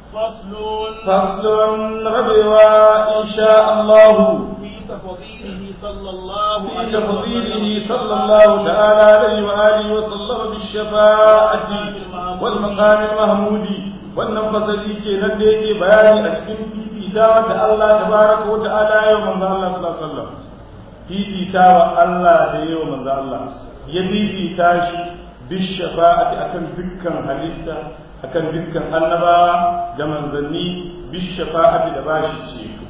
فصل فصل ربوا إن شاء الله في تفضيله صلى الله في عليه تفضيله وسلم صلى الله تعالى عليه وآله وسلم بالشفاعة والمقام المحمود wannan fasali ke nan da yake bayani a cikin fifitawa da Allah tabaraka wa ta'ala yau manzo Allah sallallahu alaihi wasallam fifitawa Allah da yau manzo Allah ya fifita shi bishafa'ati akan dukkan halitta akan dukkan annabawa da manzanni bishafa'ati da bashi ceto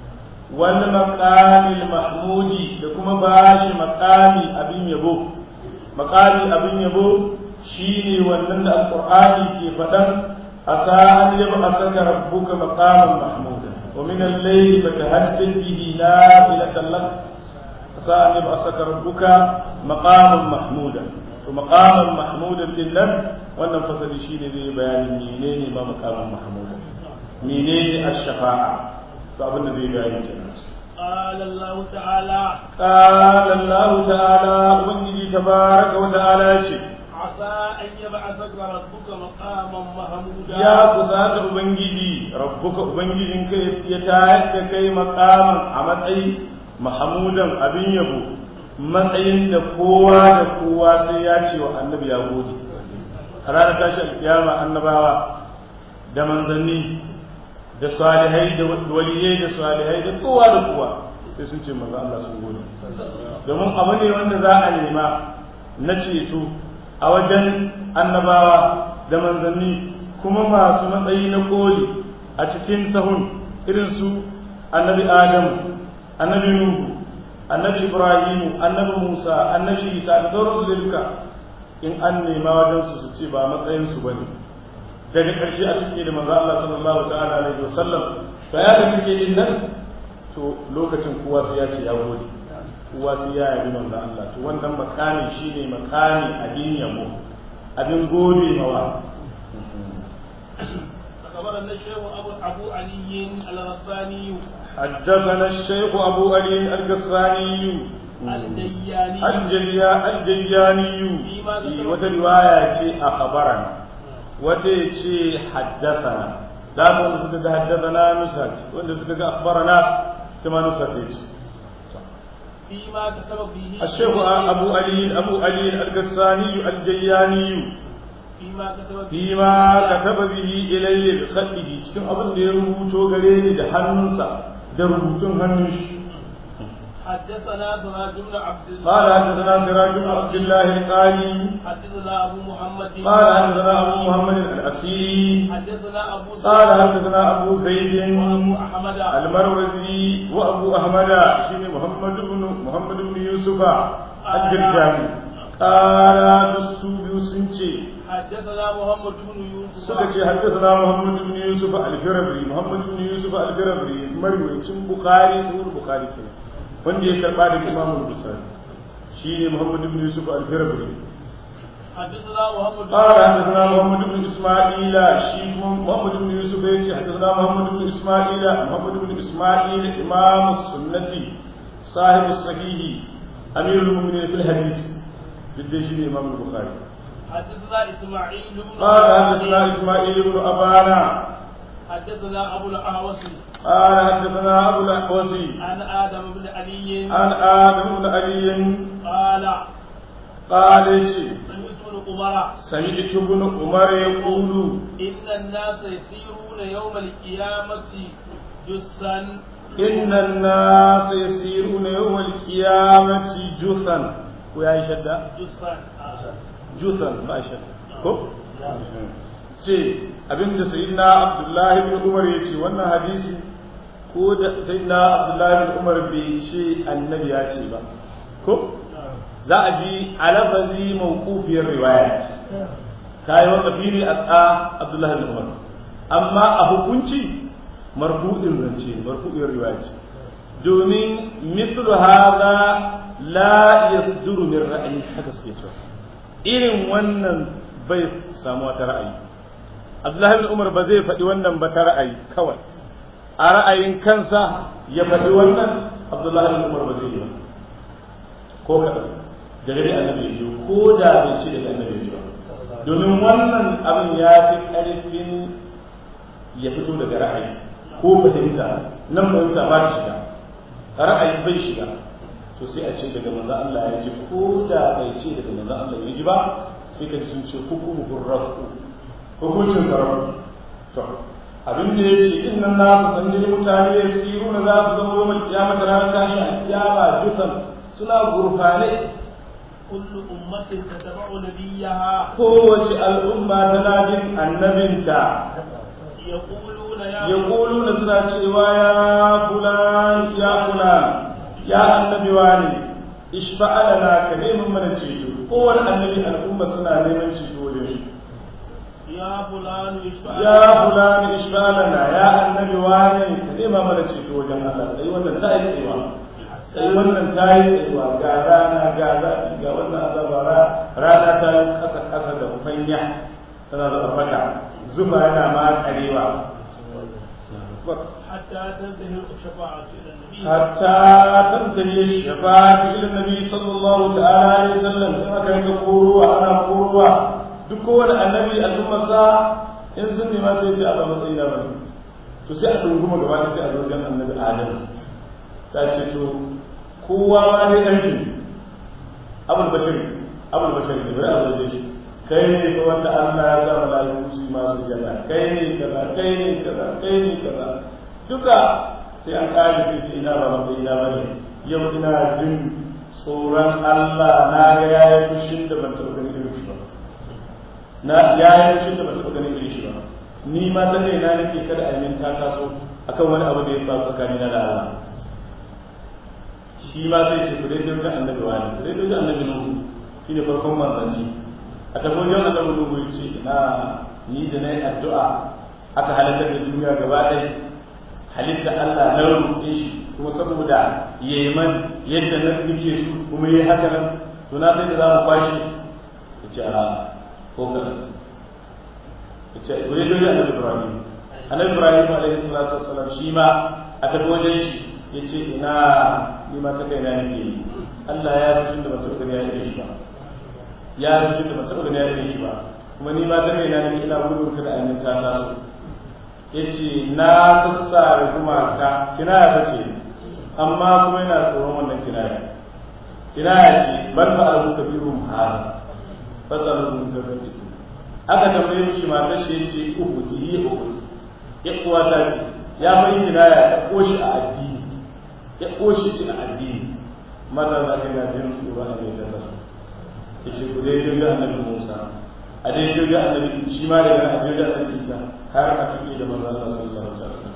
wal maqamil mahmudi da kuma bashi maqami abin yabo maqami abin yabo shine wannan da alqur'ani ke faɗan asa an yab'asaka rabbuka maqaman mahmuda wa min al-layli fatahajjal bihi nafilatan lak asa an yab'asaka rabbuka maqaman mahmuda to maqaman mahmudan din nan wannan fasali shine zai bayani menene ma maqaman mahmuda menene ash-shafa'a to abin da zai bayani kenan قال الله تعالى قال الله تعالى ubangiji tabaraka wa ta'ala yace عسى أن يبعثك ربك مقاما محمودا ya kusata ubangiji rabbuka ubangijin kai ya tayar da kai maqaman a matsayi mahamudan abin yabo matsayin da kowa da kowa sai ya ce wa annabi ya gode a ranar tashi alkiyama annabawa da manzanni da salihai da waliyai da salihai da kowa da kowa sai sun ce manzo Allah sun gode domin abu ne wanda za a nema na ceto a wajen annabawa da manzanni kuma masu matsayi na koli a cikin sahun irin su annabi adamu annabi nuhu annabi ibrahimu annabi musa annabi isa da sauransu da duka in an nema wajen su su ce ba matsayin su bane daga ƙarshe a cike da manzo Allah sallallahu ta'ala alaihi wasallam to ya da kike din nan to lokacin kowa sai ya ce ya gode kowa sai ya yabi manzo Allah to wannan makami shine makami abin yabo abin gode mawa أخبرنا الشيخ أبو أبو علي الغساني حدثنا الشيخ أبو علي القصاني الدياني الجليا الجلياني في وترواية أخبرنا وتيجي حدثنا لا wanda suka ga haddathana nusat wanda suka ga akhbarana kuma nusat yace فيما كتب فيه الشيخ أبو علي أبو علي القساني الجياني فيما كتب فيه فيما كتب به إلي بخطه cikin abin da ya rubuto gare ni da hannunsa da rubutun hannun shi حدثنا سراج بن عبد الله قال حدثنا سراج بن عبد الله القالي حدثنا أبو محمد قال حدثنا أبو محمد الأسيري حدثنا أبو قال حدثنا أبو زيد وأبو أحمد المروزي وأبو أحمد شين محمد بن محمد بن يوسف الجرجاني قال السوبي سنتي حدثنا محمد بن يوسف suka ce haddasa Muhammad ibn Yusuf al-Firabri Muhammad ibn Yusuf al-Firabri marwayacin Bukhari sahih Bukhari kenan wanda ya karba daga Imam Bukhari shine Muhammad ibn Yusuf al-Firabri حدثنا محمد قال حدثنا محمد بن اسماعيل شيخ محمد بن يوسف يجي حدثنا محمد بن اسماعيل محمد بن اسماعيل امام السنه صاحب الصحيح امير المؤمنين في الحديث جد شيء امام البخاري حدثنا إسماعيل بن قال حدثنا اسماعيل بن ابانا حدثنا أبو الأعوص قال حدثنا ابو الاحوصي عن آدم بن علي عن ادم بن علي قال قال شيء سمعت ابن عمر سمعت ابن عمر يقول إن الناس يسيرون يوم القيامة جثا إن الناس يسيرون يوم القيامة جثا ويا شدة جثا جثا ما شدة كف ce abinda sayyidina abdullahi bin umar ya ce wannan hadisi ko da sayyidina abdullahi bin umar bai ce annabi ya ce ba ko za a ji alafazi mawqufiyar riwaya ce kai wanda fili a abdullahi bin umar amma a hukunci marfu'in zance marfu'in riwaya ce domin mislu hada la yasduru min ra'ayi haka suke cewa irin wannan bai samu wata ra'ayi Abdullahi bin Umar ba zai faɗi wannan ba ta ra'ayi kawai a ra'ayin kansa ya faɗi wannan Abdullahi bin Umar ba zai yi ba ko kaɗan da gari annabi ya ji ko da bai ce daga annabi ya ji ba domin wannan abin ya fi ƙarfin ya fito daga ra'ayi ko fahimta nan fahimta ba ta shiga ra'ayi bai shiga to sai a ce daga manzo Allah ya ji ko da bai ce daga manzo Allah ya ji ba sai ka ji sun ce hukumu rafu hukuncin sarrafa to abin da ya ce inna na su san mutane ya siru na za su zama yawan kiyama da ranar tashi a kiyama jusan suna gurfane kullu ummatin tataba'u nabiyaha kowace al'umma tana bin annabinta yaquluna ya yaquluna suna cewa ya fulan ya fulan ya annabi wani ishfa'a lana ka neman mana ceto kowane annabi al'umma suna neman ceto wajen shi ya fulanu ishfa'a ya fulani ishbalana ya annabi wani ka nema mana ceto wajen Allah sai wannan ta yi tsayawa sai wannan ta yi tsayawa ga rana ga zafi ga wannan azaba ra- rana ta yi kasa kasa da fanya tana da fata zuba yana ma karewa hatta tantahi shafa'atu ila nabi hatta tantahi shafa'atu ila nabi sallallahu ta'ala alaihi wasallam sai aka rika kuruwa ana kuruwa duk kowane annabi al'ummarsa in sun nema sai ce a ba matsayi na bane to sai a dunguma gaba da sai a zo wajen annabi adam ta ce to kowa ma dai ɗan shi abul bashir abul bashir ne bari a zo da shi kai ne ko wanda Allah ya sa malaiku su yi masu jada kai ne kaza kai ne kaza kai ne kaza duka sai an kare sai ce ina ba matsayi na bane yau ina jin tsoron Allah na ga yayin fushin da ban taɓa ganin irin shi ba na yayin shi da ba taɓa ganin irin shi ba ni ma ta ne na nake kada a yi ta taso akan wani abu da ya faru tsakani na da Allah shi ma zai ce ku dai wajen annabi wani ku dai wajen annabi nuhu shi ne farkon manzanni a tafi wajen annabi nuhu ya ce ina ni da na yi addu'a aka halittar da duniya gaba ɗaya halitta Allah na roƙe shi kuma saboda yeman yadda na nake su kuma yi haka nan to na sai da za mu kwashe ya ce a ko kaɗan ya ce wani dole annabi ibrahim annabi ibrahim alaihi salatu wassalam shi ma a tafi wajen shi ya ce ina ni ma ta kai na nake yi Allah ya fi da masu gani ya yi shi ba ya fi da masu gani ya yi shi ba kuma ni ma ta kai na nake ina gudun kada a yi ta taso ya ce na sassare gumaka kinaya ta ce amma kuma yana tsoron wannan kinaya kinaya ce ban fa'alu kabirun hada fasalun gabaɗi aka tambaye mishi matar shi yace uku ki yi uku ya kuwa ta ce ya bai kinaya ta koshi a addini ya koshi ce a addini maza na ga jin tsoro a mai ta ya ce ku dai jirgin annabi musa a dai jirgin annabi shi ma daga a jirgin annabi isa har a tuki da maza Allah sallallahu alaihi wasallam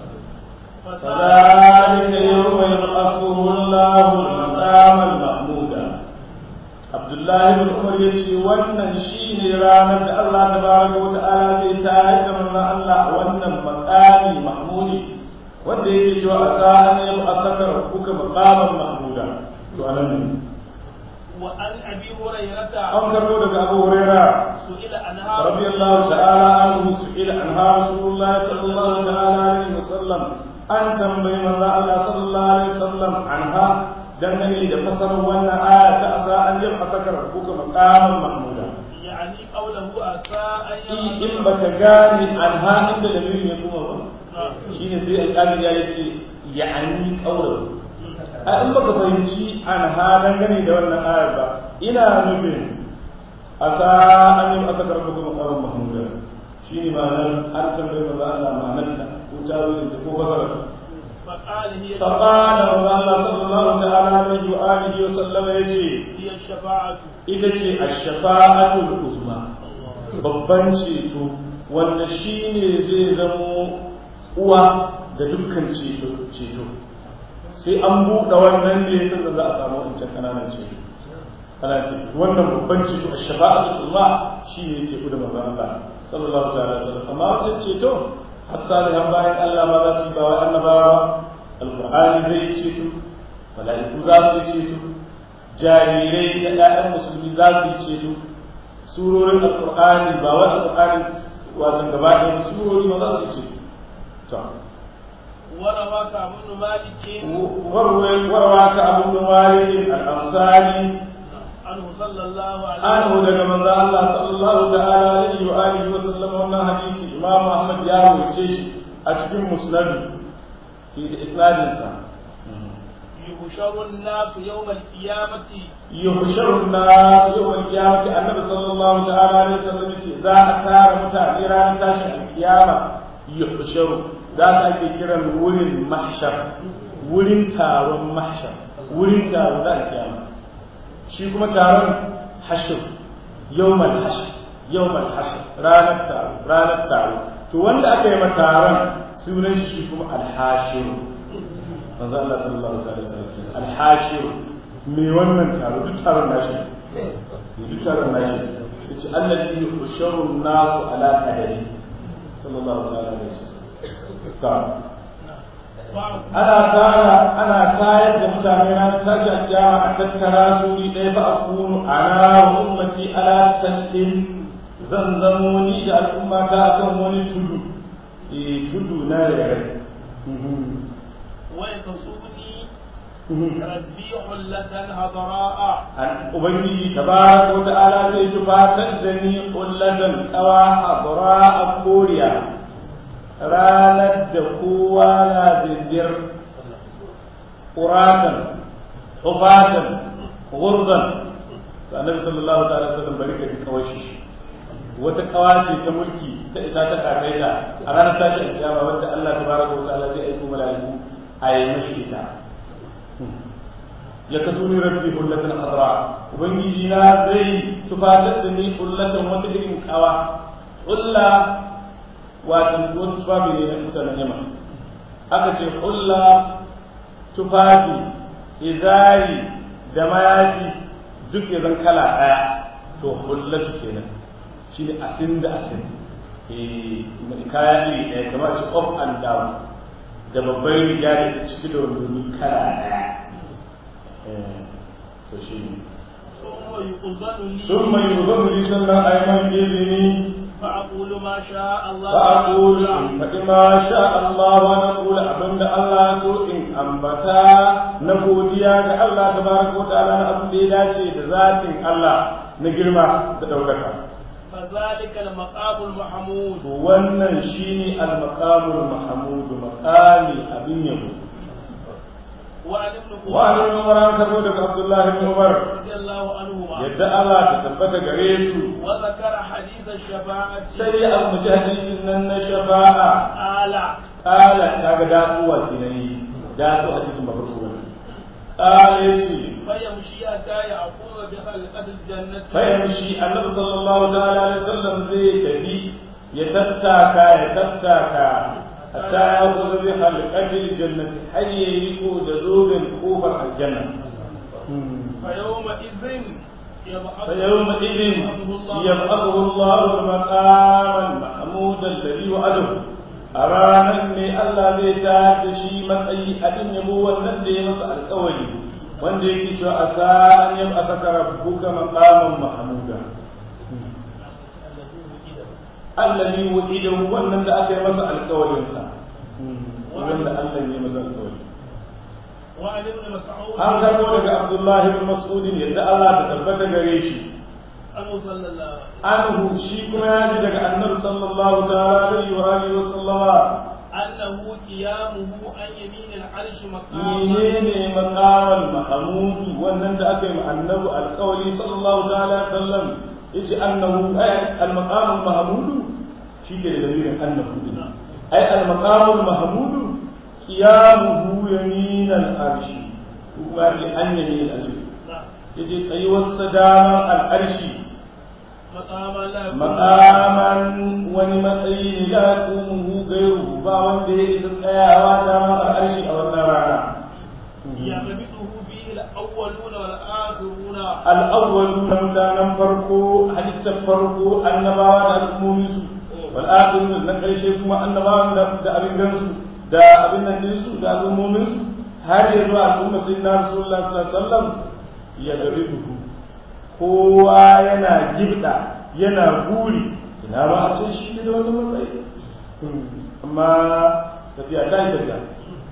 فذلك يوم يبعثه الله المقام المحمود Abdullahi bin Umar ya ce wannan shi ne ranar da Allah ta baraka wa ta'ala zai tayar da manzon Allah a wannan makami mahmudi wanda yake cewa a sa'an ya ba saka rabbuka maqaman mahmuda to anan wa an abi hurairata an karbo daga Abu Huraira su'ila anha radiyallahu ta'ala anhu su'ila anha Rasulullah sallallahu ta'ala alaihi wasallam an tambayi manzon Allah sallallahu alaihi wasallam anha dangane da fasarar wannan aya ta asa an yi fasakar rabbuka maqaman mahmuda yani qawluhu asa an in in baka gane anha inda da ya kuma ba shine sai alƙali ya ce ya'ani qawluhu a in baka fahimci anha dangane da wannan aya ba ina nufin asa an yi fasakar rabbuka maqaman mahmuda shine ma'anar an tambaye manzo Allah ma'anarta ko tawilin ta ko fasararta فقال هي فقال الله صلى الله تعالى عليه وآله وسلم يجي هي الشفاعة ita ce a shafa'atul uzma babban ceto wanda shi ne zai zamo uwa da dukkan ceto ceto sai an buɗe wannan ne tun da za a samu wancan kananan ceto ana ce wannan babban ceto a shafa'atul uzma shi ne yake kuda manzon Allah sallallahu ta'ala alaihi wasallam amma wancan ceto har salihan bayan Allah ma za su yi bawa annabawa alqur'ani zai yi ceto mala'iku za su yi ceto jarirai da ƴaƴan musulmi za su yi ceto surorin alqur'ani ba wa alqur'ani wasan gaba ɗaya surori ma za su yi ceto to وروى كعب بن مالك warwai warwa ka abu da wari al-ansari عنه صلى الله عليه anhu daga manzo Allah sallallahu ta'ala alaihi wa alihi wa sallam wannan hadisi Imam Ahmad ya rawace shi a cikin musnadu da isnadinsa يحشر الناس يوم القيامة yuhsharu an-nas yawm al-qiyamati annabi sallallahu ta'ala alaihi wasallam yace za a tara mutane ranar tashin al-qiyama yuhsharu za ta ake kiran wurin mahshar wurin taron mahshar wurin taro da al-qiyama shi kuma taron hashr yawm al-hashr yawm al-hashr ranar taro ranar taro to wanda aka yi ma taron sunan shi kuma al-hashir manzo Allah sallallahu alaihi wasallam al-hashir me wannan taro duk taron nashi duk taron nashi yace allazi yuhsharu an-nasu ala qadari sallallahu ta'ala alaihi wasallam ana tara ana tayar da mutane na tashi kiyama a tattara su ni ɗaya fa akunu ana wa ummati ala sallin zan zamo ni da al'umma ta akan wani tudu eh tudu na rere ويتصوني ربي حلة هضراء Ubangiji tabaraka wa ta'ala zai tufatar da ni kullatan tsawa hadra a koriya ranar da kowa na zindir ƙuratan tufatan gurdan annabi sallallahu ta'ala sallam bari ka ji kawashi wata kawace ta mulki ta isa ta kasaita a ranar tashi alkiyama wanda Allah tabaraka wa ta'ala zai aiko mala'iku a yi mashi ita ya kaso ni rabbi hullatan hadra ubangiji na zai tufatar da ni hullatan wata irin kawa hulla wato wani tufafi ne na mutanen yamma aka ce hulla tufafi izari da mayafi duk ya zan kala daya to hullatu kenan shi ne asin da asin kaya iri ɗaya kamar ce up and down da babban riga da ciki da wani kala daya to shi ne ثم يؤذن لي sun mai yuzon li sannan a yi man izini فأقول ما شاء الله ba a ƙuri in faɗi ma sha Allah wa na ƙula abinda Allah so in ambata na godiya ga Allah ta baraka wa ta'ala na abin da ya dace da zatin Allah na girma da ɗaukaka. فذلك المقام المحمود To wannan shine al-maqamul mahmudu maqami abin yabo. وعن ابن Wa an عمر Umar an karbo daga Abdullah ibn Umar رضي الله عنهما yadda Allah ta tabbata gare su وذكر حديث الشفاعة sai ya ambaci hadisin nan na shafa'a قال kala kaga dasuwa kenan yi dasu hadisin ba farko ba kala yace فيمشي حتى يعقوب بخلقة الجنة fayamshi annabi sallallahu ta'ala alaihi wasallam zai tafi ya tattaka ya tattaka hatta ya kuza bi halqatil jannati hayyi ko da zubin kofar aljanna فيومئذ يبعث فيومئذ الله يبعثه الله المقام المحمود الذي وعده أرانا ne Allah zai tayar da shi matsayi abin yabo wannan da ya masa alƙawari wanda yake cewa a sa'an yam aka rabbuka maqaman mahmuda allazi wu'ida wannan da aka yi masa alƙawarin sa wanda Allah ne masa alƙawari وعن ابن مسعود an karbo daga Abdullah ibn Mas'ud yadda Allah ta tabbata gare shi أنه صلى الله anhu shi kuma ya ji daga annabi sallallahu ta'ala alaihi wa alihi wa sallama أنه قيامه عن يمين العرش مقاما menene maqamal mahmud wannan da aka yi ma annabi alƙawari sallallahu ta'ala alaihi wa sallam yace annahu ay al maqam al mahmud shi ke da dalilin annahu din ay al maqam al mahmud qiyamuhu yamin al arshi kuma ce an yamin al arshi yace tsayuwar sadama al arshi مقاما لا makaman wani matsayi ne la tumuhu gairu ba wanda ya isa tsayawa dama a arshi a wannan rana يغبطه فيه الأولون والآخرون al'awwalu na mutanen farko halittar farko annabawa da al'ummominsu wal akhiru na karshe kuma annabawa da da abin gansu da abin nan dinsu da al'ummominsu har ya zuwa al'umma sayyidina rasulullah sallallahu alaihi wasallam ya garibuhu kowa yana gibda yana buri ina ba a ce shi ne da wani matsayi amma tafiya ta yi tafiya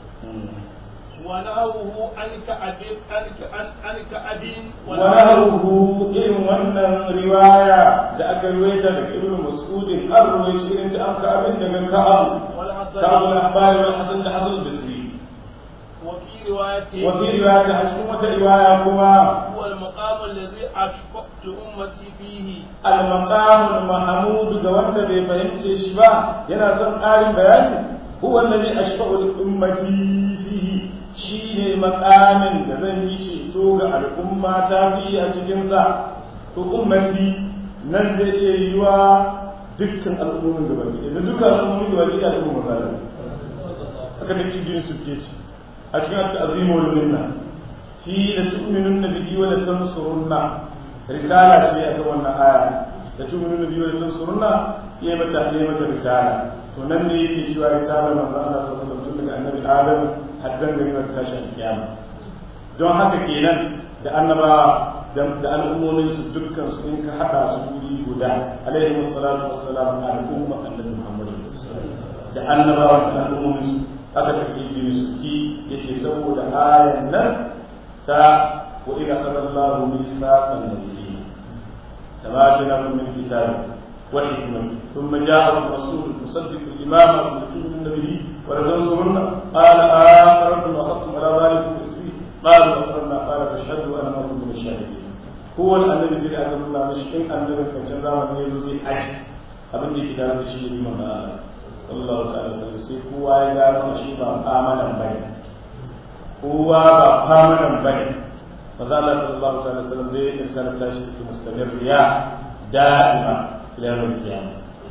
ونهوه عن كعب عن عن عن كعب ونهره irin wannan riwaya da aka ruwaita daga ibn mas'udin an ruwaice irin ta an ka abin daga ka'abu والحسن كعب البصري الأخبار والحسن الحسن البصري وفي رواية وفي رواية أشكو رواية كما هو المقام الذي أشفقت أمتي فيه المقام المحمود ga wanda bai fahimce shi ba yana son ƙarin bayani huwa alladhi ashfa'u li ummati fihi shine maqamin da zan yi ceto ga al'umma ta fi a cikin sa to ummati nan zai iya yiwa dukkan al'ummomin da baki da dukkan al'ummomin da baki da al'umma ba da haka da kidin su ke ci a cikin at-ta'zimu wal minna fi la tu'minunna bihi wa la tansurunna risala ce a kan wannan aya da tu'minu bihi wa tansurunna yayi mata yayi mata risala to nan ne yake cewa risala manzo Allah sallallahu alaihi wasallam tun daga annabi Adam har dan gari ta tashi kiyama don haka kenan da annabawa da al'ummomin su dukkan su in ka hada su wuri guda alaihi wassalatu wassalam al'umma annabi Muhammad da annabawa da al'ummomin su aka tafi su ki yace saboda ayan nan ta وإذا أخذ الله ميثاق النبيين كما آتيناكم من كتاب وحكمة ثم جاءكم رسول مصدق الإمام وتؤمنون به ولتنصرن قال آخرتم وأخذتم على ذلك إسري قالوا أقرنا قال فاشهدوا أنا معكم من الشاهدين هو النبي زي أن الله مش إن النبي كان زمان يلوي حج abin da yake da shi ne liman Allah sallallahu alaihi wasallam sai kowa ya gano shi ba amanan bane kowa ba amanan bane maza Allah sallallahu alaihi wasallam zai yi sanar tashi da mustamirriya da'ima ila yawm al-qiyamah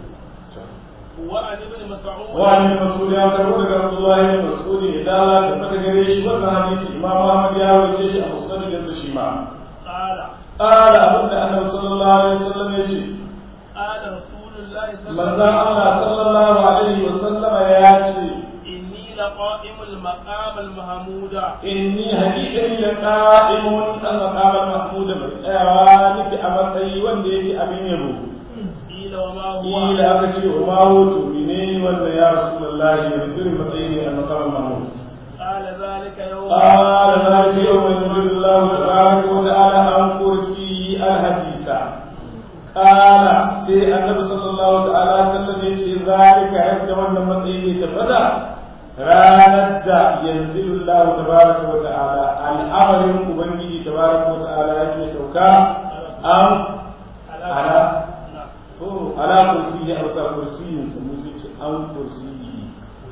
وعن ابن مسعود وعن ابن مسعود يا كربو daga Abdullah ibn Mas'ud idan Allah ta fata gare shi wannan hadisi Imam Ahmad ya rawace shi a musnad da shi ma قال قال abinda Annabi sallallahu alaihi wasallam ya ce قال رسول الله صلى الله manzon عليه Allah وسلم sallallahu alaihi wasallam ya ce إني لقائم المقام المحمود inni haqiqan la qa'imun an maqama mahmud mai tsayawa nake a matsayi wanda yake abin yabo قيل وما هو kila aka ce wa ma hutu ne wannan ya rasulullahi da irin matsayi ne a maqama mahmud قال ذلك يوم قال ذلك يوم ينزل الله تبارك وتعالى عن كرسي الحديث قال سي النبي صلى الله تعالى وسلم يجي ذلك يبدا wannan matsayi ne tabbata ranar da yanzu Allah tabaraka wa ta'ala al'amarin ubangiji tabaraka wa ta'ala yake sauka an ala to ala kursi ya ausa kursiyin sa musu ce an kursiyi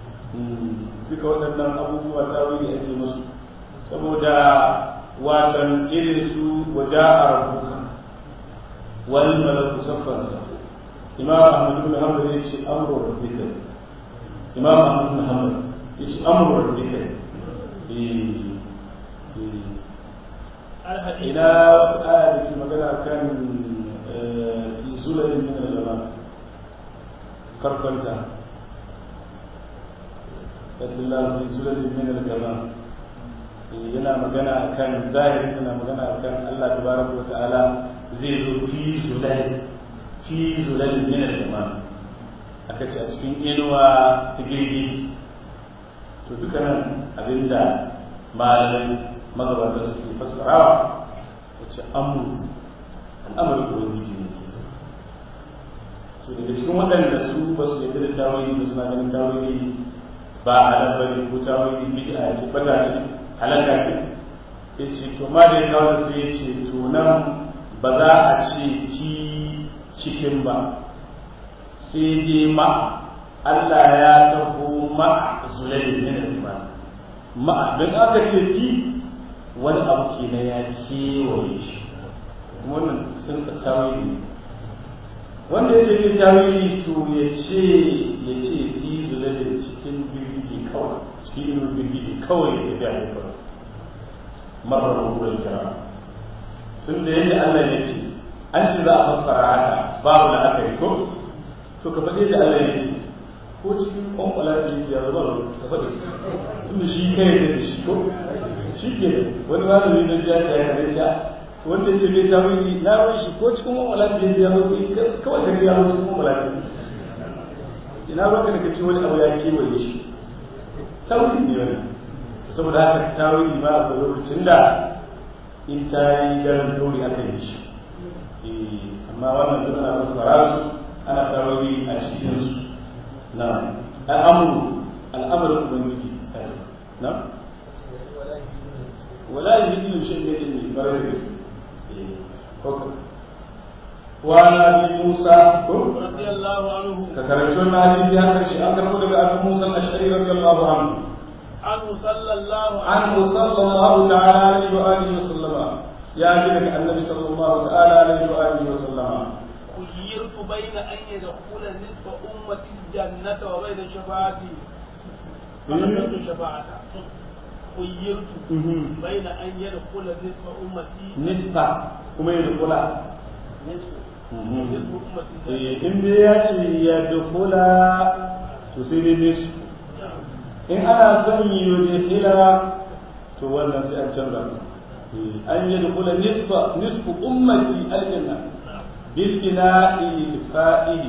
duka waɗannan abubuwa ta wuri ake musu saboda watan irin su waje a rabuka wani malaku saffansa imam ahmad ibn hanbal ya ce amru rabbika imam ahmad ibn hanbal ya ce amru rabbika الحديث ina aya da ke magana kan fi zulalin min al-zaman karfanta Allah fi zulalin min al-zaman yana magana kan zahiri yana magana kan Allah tabaraka wa ta'ala zai zo fi zulal fi zulal min al-zaman aka ce a cikin inuwa ta girgi to dukkanin abinda malamai magabata suke fassarawa wace amur al'amarin ubangiji ne so daga cikin waɗanda su ba su yadda da tawili ba suna ganin tawili ba halal ba ne ko tawili bid'a ce bata ce halaka ce ya ce to ma da ya kawo sai ya ce to nan ba za a ce ki cikin ba sai dai ma Allah ya taho ma zulalin min al-iman ma don aka ce ki wani abu ke na ya kewaye shi wannan sun tawili wanda ya ce ke tawili to ya ce ya ce fi zulalin cikin birgiji kawai cikin irin birgiji kawai ya tafi a haifar marar ruwan kira tun da yadda Allah ya ce an ce za a fassara haka babu da aka yi ko to ka faɗi da Allah ya ce ko cikin ƙwanƙwala ta yi ya zama ka faɗi tun da shi kai da shi ko shi ke wani malami na jiya ta yi ja wanda ya ce bai ta wuri na ruwan shi ko cikin ƙwanƙwala ta yi ya zama kawai ka ce ya zo cikin ƙwanƙwala ta ina ruwan ka ce wani abu ya kewaye shi ta wuri ne wani saboda haka ta wuri ba a lokacin da in ta yi daren tauri aka yi shi amma wannan duk ana fassara su ana tarori a cikinsu na al'amuru al'amarin ubangiji na wala yuhidu shay'in min ilmi bare da gaske ko وعن ابي موسى رضي الله عنه كترجمنا حديث هذا الشيء أن تقول ابي موسى الاشعري رضي الله عنه عنه صلى الله عنه صلى الله تعالى عليه واله وسلم يا جنك النبي صلى الله تعالى عليه واله وسلم خيرت بين ان يدخل نصف امتي الجنه وبين شفاعتي فقدرت شفاعته خيرت بين ان يدخل نصف امتي نصف كما يدخل نصف نصف امتي in dai ya ce ya dukula to sai dai nisu in ana son yi yudkhila to wannan sai an canza an yi dukula nisfa nisfu ummati aljanna bil bina'i fa'ili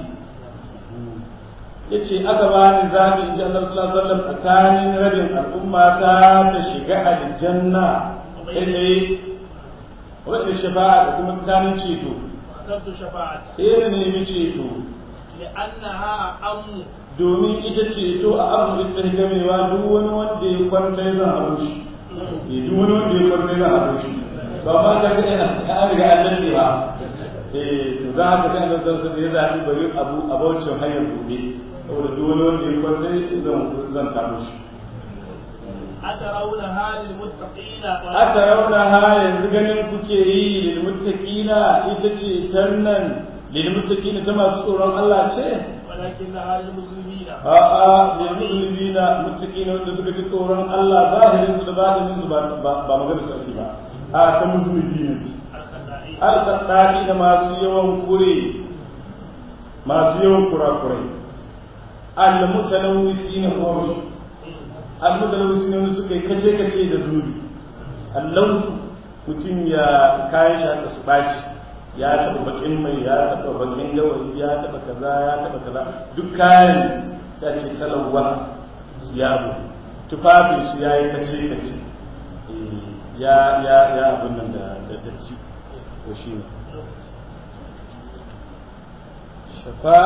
yace aka bani zabi in ji Allah sallallahu alaihi wasallam tsakanin rabin al'umma ta ta shiga aljanna kai wanda shafa'a da kuma tsakanin ceto فقدرت شفاعتي sai da nemi ceto لانها ام domin ita ceto a abu ita gamewa duk wani wanda ya kwanta ya zan haru shi ya duk wani wanda ya kwanta ya zan haru shi ba ma ka ga ina an riga an lalle ba eh to za ka ga nan san sai ya zabi bari abu a baucin hanyar gobe saboda duk wani wanda ya kwanta ya zan zan taru shi أترونها للمتقين ata rauna ha yanzu ganin kuke yi lil muttaqina ita ce tannan lil muttaqina ta masu tsoron Allah ce ولكنها للمسلمين a'a lil mu'minina muttaqina wanda suka ji tsoron Allah zahirin su da batinin su ba ba magana su ake ba a ta musulmi ne الخزائن al-qaddari da masu yawan kure masu yawan kurakurai al-mutanawwisina hum al-mutanawwisina wanda suka yi kace kace da zunubi allautu mutum ya kayan shi haka su baci ya taɓa bakin mai ya taɓa bakin gawayi ya taɓa kaza ya taɓa kaza duk kayan ta ce talawa siyabu tufafin shi ya yi kace kace ya ya ya abin nan da da datti to shi ne shafa